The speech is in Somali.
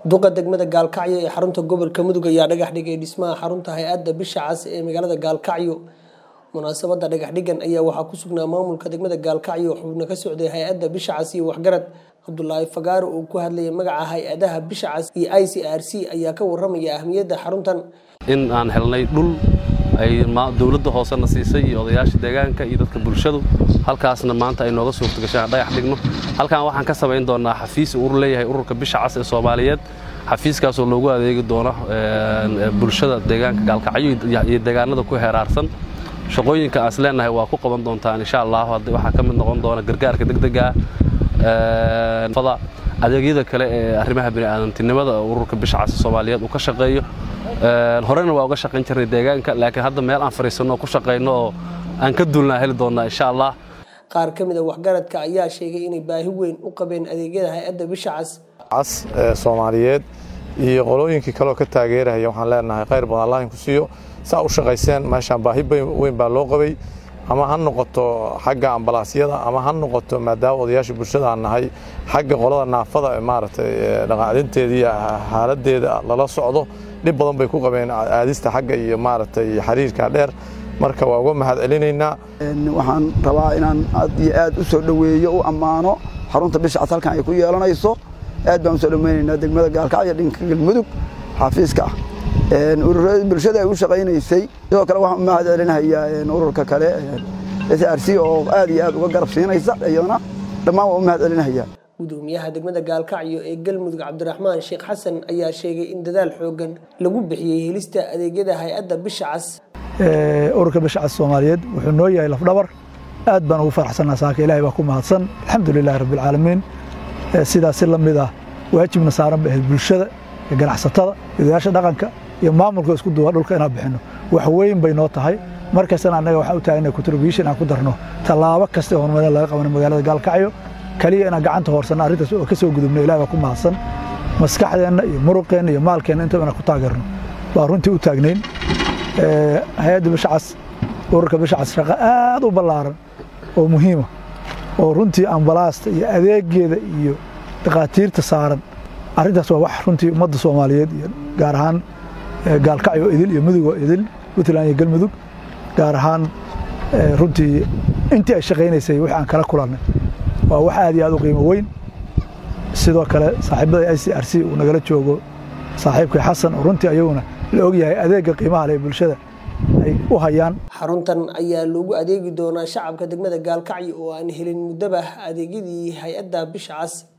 duqa degmada gaalkacyo ee xarunta gobolka mudug ayaa dhagax dhigay dhismaha xarunta hay-adda bisha cas ee magaalada gaalkacyo munaasabada dhagaxdhigan ayaa waxaa ku sugnaa maamulka degmada gaalkacyo xubno ka socday hay-adda bisha cas iyo waxgarad cabdulaahi fagaaro oo ku hadlayay magaca hay-adaha bisha cas iyo i c r c ayaa ka waramaya ahmiyadda xaruntan in aan helnay dhul ay dowladda hoosena siisay iyo odayaasha deegaanka iyo dadka bulshadu halkaasna maanta ay nooga suurta gashaan dhagax dhigno halkan waxaan ka samayn doonaa xafiis urur leeyahay ururka bisha cas ee soomaaliyeed xafiiskaasoo loogu adeegi doono bulshada deegaanka gaalkacyo iyo deegaanada ku heeraarsan shaqooyinka aan is leenahay waa ku qaban doontaan insha allah waxaa ka mid noqon doona gargaarka degdega adeegyada kale ee arrimaha bini'aadantinimada ururka bisha cas soomaaliyeed uu ka shaqeeyo horena waa uga shaqayn jirnay deegaanka laakiin hadda meel aan fadhiisanno ku shaqayno oo aan ka duulnaa heli doonnaa insha allah qaar ka mid a waxgaradka ayaa sheegay inay baahi weyn u qabeen adeegyada hay-adda bisha cas cas ee soomaaliyeed iyo qolooyinkii kaleoo ka taageerahaya waxaan leenahay khayr badan allah inku siiyo saa u shaqayseen meeshaan baahi weyn baa loo qabay ama ha noqoto xagga ambalaasyada ama ha noqoto maadaama odayaasha bulshada aan nahay xagga qolada naafada maaragtay dhaqaacdinteeda iyo xaaladdeeda lala socdo dhib badan bay ku qabeen aadista xagga iyo maaragtay xiriirka dheer marka waa uga mahad celinaynaa waxaan rabaa inaan aad iyo aad u soo dhoweeyo u ammaano xarunta bisha cas halkan ay ku yeelanayso aad baan u soo dhoweynaynaa degmada gaalkacyo dhinka galmudug xafiiska ah ururada bulshada ay u shaqaynaysay sidoo kale waxaan u mahad celinayaa ururka kale s r c oo aad iyo aad uga garab siinaysa iyadana dhammaan waa u mahad celinayaa gudoomiyaha degmada gaalkacyo ee galmudug cabdiraxmaan sheekh xasan ayaa sheegay in dadaal xoogan lagu bixiyey helista adeegyada hay-adda bisha cas ururka bisha cas soomaaliyeed wuxuu noo yahay lafdhabar aad baan ugu faraxsanaa saaka ilahay baa ku mahadsan alxamdulilahi rabbialcaalamiin sidaas si la mid ah waajibna saaran ba ahayd bulshada iyo ganacsatada odayaasha dhaqanka iyo maamulka isku duwa dhulka inaan bixinno wax weyn bay noo tahay markastana annaga waxaan u taagna contribution aan ku darno tallaabo kasta horumar laga qabana magaalada gaalkacyo kaliya inaan gacanta hoorsanno arrintaas oo ka soo gudubno ilahi baa ku mahadsan maskaxdeenna iyo muruqeenna iyo maalkeenna intaba inaan ku taageerno baa runtii u taagnayn hay-adda bisha cas ururka bisha cas shaqo aad u ballaaran oo muhiima oo runtii ambalaasta iyo adeegeeda iyo dhakhaatiirta saaran arrintaas waa wax runtii ummadda soomaaliyeed iyo gaar ahaan gaalkacyo idil iyo mudugoo idil puntland iyo galmudug gaar ahaan runtii intii ay shaqaynaysay wix aan kala kulannay waa wax aad iyo aad u qiimo weyn sidoo kale saaxiibada i c r c uu nagala joogo saaxiibkay xasan oo runtii ayaguna la ogyahay adeegga qiimaha leh bulshada ay u hayaan xaruntan ayaa loogu adeegi doonaa shacabka degmada gaalkacyo oo aan helin muddaba adeegyadii hay-adda bisha cas